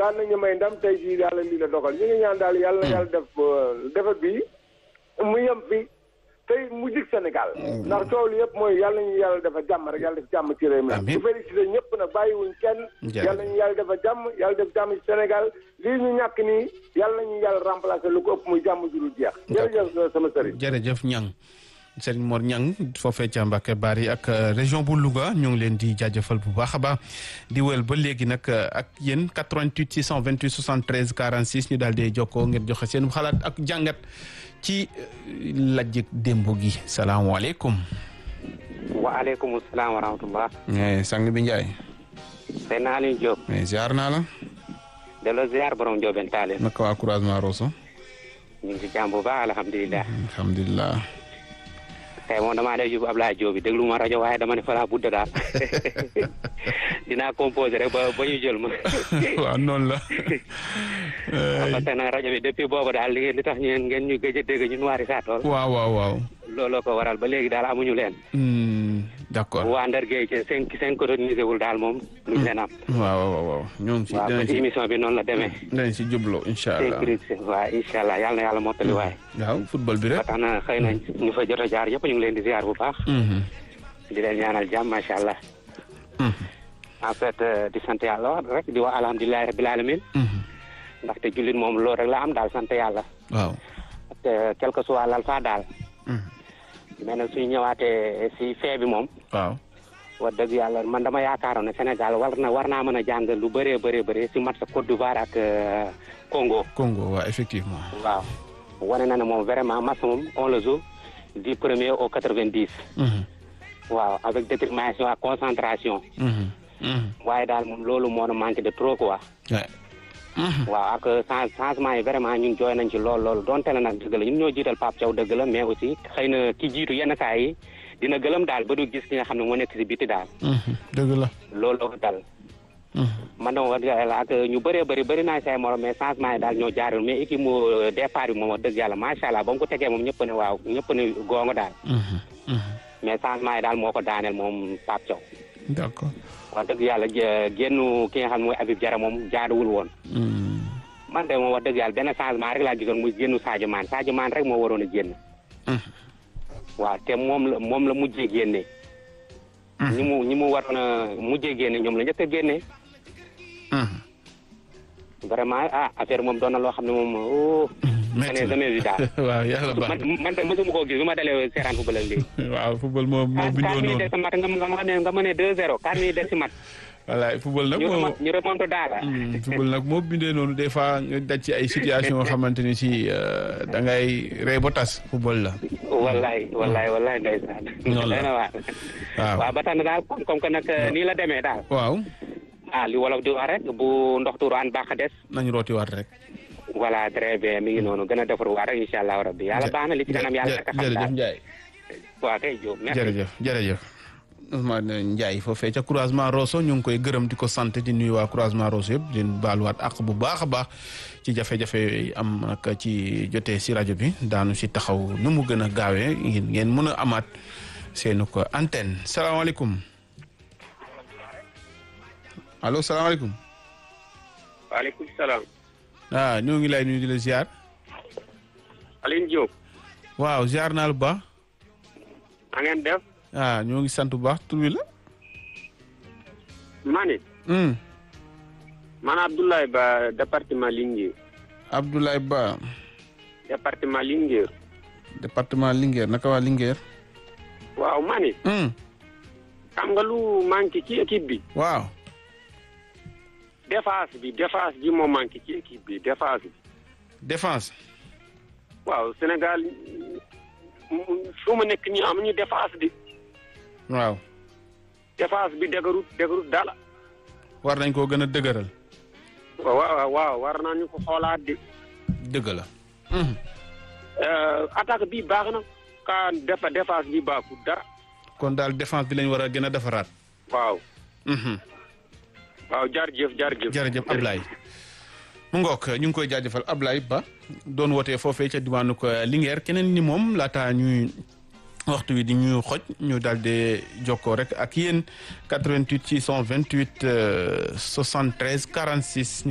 daan nañu may ndam tey jii yàlla lii la dogal ñu ngi ñaan daal yàlla yàlla def defet bi mu yem fi tey mu jig Sénégal ndax coow li yëpp mooy yàlla nañu yàlla dafa jàmm rek yàlla def jàmm ci réew mi Amiin. bu félicité ñëpp nag bàyyiwuñ kenn Jërëjëf. yàlla nañu yàlla dafa jàmm yàlla def jàmm ci Sénégal lii ñu ñàkk nii yàlla nañu yàlla remplacer lu ko ëpp muy jàmm ju dul jeex jërëjëf sama sëriñ jërëjëf Ñang Serigne Mor Ñang foofee ca Mbacke Bari ak euh, région bu Louga ñu ngi leen di jaajëfal bu baax a baax di wël ba léegi nag euh, ak yéen 88 628 73 46 ñu daal di jokkoo ngeen joxe seen xalaat ak jàngat ci euh, lajjëg démb gi salaamaaleykum. waaleykum salaam wa rahmatullah Eh, sang bi Ndiaye. sëñ Aliou Diop mais ziar naa la. delloo ziar borom Ndiobène Tallinn naka waa croisement Rosso. ñu ngi ci jàmm bu baax alhamdulilah alhamdulilah. tey moom damaa def yóbbu Ablaye Diop bi déglu ma rajo waaye dama ne fa laa budde daal dinaa composé rek ba ba ñu jël ma waaw noonu la. parce que nag rajo bi depuis boobu daal li li tax ñeen ngeen ñu gëj a dégg ñun waari saa tool waaw waaw waaw. looloo ko waral ba léegi daal amuñu leen Hmm, d'accord. waa Ndar Gueye ci cinq cinq organisé wul daal moom luñ leen am waaw waaw waaw ñoo ngi si waaw dinañ ci si émission bi noonu la demee dinañ si jubloo incha allah. sécurité waaw incha allah yàlla na yàlla mottali waaye waaw football bi ba rek. tax na xëy na ñu fa jot a jaar yëpp ñu ngi leen di ziar bu baax Mhm. di leen ñaanal jàmm macha allah Mhm. en fait euh, di sant yàlla wax rek di wax alhamdulilahi rabbil alamin Mhm. ndaxte jullit moom loolu rek la am daal sant yàlla waaw. te quel que soit l'alpha daal Mhm. mais nag suñu ñëwaatee si fee bi moom waaw. wax dëgg yàlla man dama yaakaaroon ne Sénégal war na war naa mën a jàng lu bëree bëree bëri si match Côte d'Ivoire ak euh, Congo Congo waaw effectivement. waaw wane na ne moom vraiment match moom on le joue du premier au quatre-vingt-dix Mhm. waaw avec détermination ak concentration Mhm. Mhm. waaye daal moom loolu moo na manqué de trop quoi Ouais. Mhm. waaw ak change changement yi vraiment ñun jooy nañ ci lool lool donte la nag dëgg la ñun ñoo jiital Pape Thiaw dëgg la mais aussi xëy na ki jiitu yenn saa yi dina gëlëm daal ba du gis ki nga xam ne moo nekk si biti daal Mhm. dëgg la. looloo ko dal Mhm. man dama wax dëgg yàlla ak ñu bëree bëri bëri naa say morom mais changement yi daal ñoo jaarul mais équipe mu départ bi moom wax dëgg yàlla macha allah ba mu ko tegee moom ñëpp ne waaw ñëpp ne gongo daal Mhm. Mhm. mais changement yi daal moo ko daaneel moom Pape Thiaw d'accord. wax dëgg yàlla jé- génnu ki nga xam ne mooy Habib Diarra moom jaaduwul woon Mhm. man de moom wax dëgg yàlla benn changement rek laa gisoon muy génnu Sadio Mané Sadio Mané rek moo waroon a génn Mhm. waaw te moom la moom la mujjee génne ñi mu ñi mu waroon a mujjee génne ñoom la njëkk a génne Mhm. vraiment ah affaire moom doon na loo xam ne moom oh Metti ne na. jamais vu daal waaw yàlla baax man man de mosuma koo gis bu ma dalee seeraan football ak léegi na. waaw football moo moo ah bindoo quatre minutes noonu. des si mat nga nga nga ne nga mëne deux zéro quatre minutes des si mat voilà football nag ñu moo. remon- ñu remonte daal Hmm, football nag moo bindee noonu des fois nga daj ci ay situation yoo xamante ni si euh, da ngay rey ba tas football la. wallaay wallaay wallaay ndeysaan Noonu la. Doy na waar waaw waaw ba tax na daal comme comme que nag nii la demee daal waaw ah li wolof di wax rek bu ndox tuuraan baax a des nañu rootiwaat rek. voilà très bien mi ngi noonu gën a defar waa rek incha allah rabbi yàlla baax na li ci kanam yàlla naka xam jërëjëf daal Ndiaye. waa kay Diop merci jërëjëf jërëjëf. Ousmane Ndiaye foofee ca croisement Rosso ñu ngi koy gërëm di ko sant di nuyu waa croisement Rosso yëpp di leen baaluwaat ak bu baax a baax ci jafe-jafe yi am nag ci jotee si rajo bi daanu si taxaw nu mu gën a gaawee ngeen ngeen mën a amaat seenu ko antenne salaamaaleykum allo salaamaaleykum. waaleykum salaam ah ñoo ngi lay nuyu di la ziar. Aline Diop waaw ziar naa lu baax. a ngeen def ah ñoo ngi sant bu baax tur wi la. mani Hmm. man Abdoulaye Ba département Linguère Abdoulaye Ba département Linguère département Linguère naka waa Linguère. waaw mani Hmm. xam nga lu manqué ci équipe bi waaw. défense bi défense bi moo manqué ci équipe bi défense bi défense. waaw Sénégal fu mu nekk nii amuñu défense bi waaw. défense bi dëgërut dëgërut dala war nañ koo gën a dëgëral. waaw waaw waaw war nañu ko xoolaat di dëgg la. attaque bi baax na ka defa défense bi baaxul dara kon daal défense bi lañ war a gën a defaraat. waaw waaw jaarjëf jaarjëf jërëjëf Ablaye. mu ngook ñu ngi koy jaajëfal Ablaye Ba doon wootee foofee ca diwaanu ko Linguère keneen ni moom laataa ñuy waxtu wi di ñuy xoj ñu daal di jokkoo rek ak yéen 88 628 73 46.